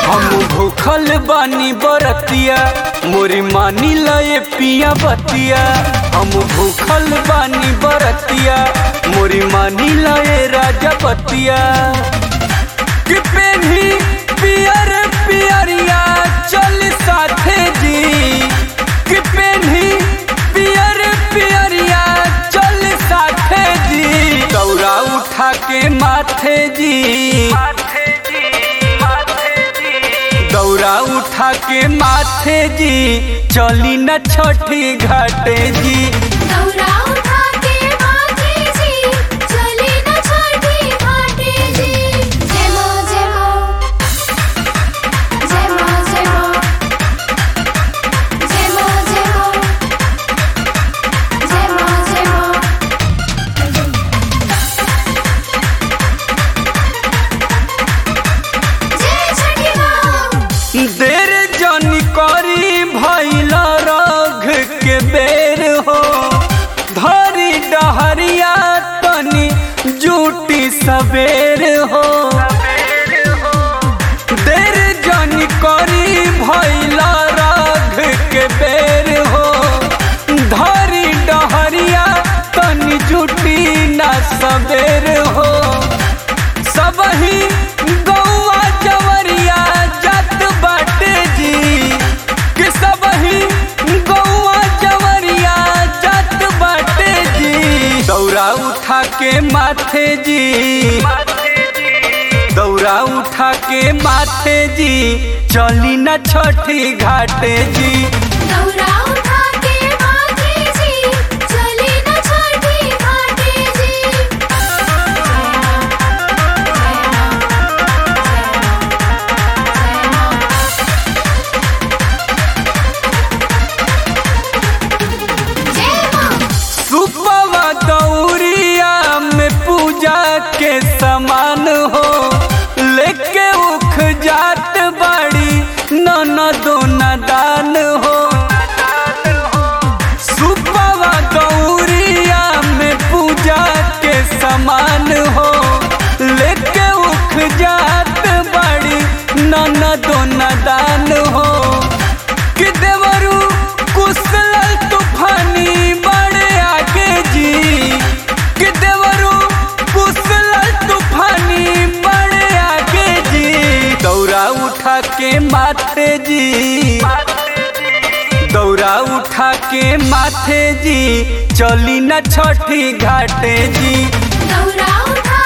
हम भूखल बानी बरतिया मोरी मानी लए पिया बतिया हम भूखल बानी बरतिया मोरी मानी लए राजा बतिया कि पेन्ही पियर पियरिया चल साथे जी कि पेन्ही पियर पियरिया चल साथे जी दौरा उठा के माथे जी दौरा उठा के माथे जी चली न छठी घाटे जी दौरा उठा के माथे जी चली न छठी घाटे जी जय मां जय मां जय मां जय मां जय मां जय मां जय मां जय मां जय छठी मां देर जनी करी भैल रघ के बेर हो धरी डहरिया तनी जूटी सबेर हो देर जनी करी भैल रघ के बेर हो धरी डहरिया तनी जूटी ना सबेर हो सबही गौआ जवरिया जात बाटे जी कि सबही गौआ जवरिया जात बाटे जी दौरा उठा के माथे जी दौरा उठा के माथे जी चली न छठी घाटे जी दौरा उठा के माथे जी चली न छठी घाटे जी जय मां सुपवा दौरिया में पूजा के समान हो लेके उख जात बाड़ी नन दोना दान हो सुपवा दौरिया में पूजा के समान हो लेके उख जात बाड़ी नन दोना दान हो कि देवरू कुशल तूफानी बड़े आगे जी कि देवरू कुशल तूफानी बड़े आगे जी दौरा उठा के माथे जी दौरा उठा के माथे जी चली न छठी घाटे जी दौरा उठा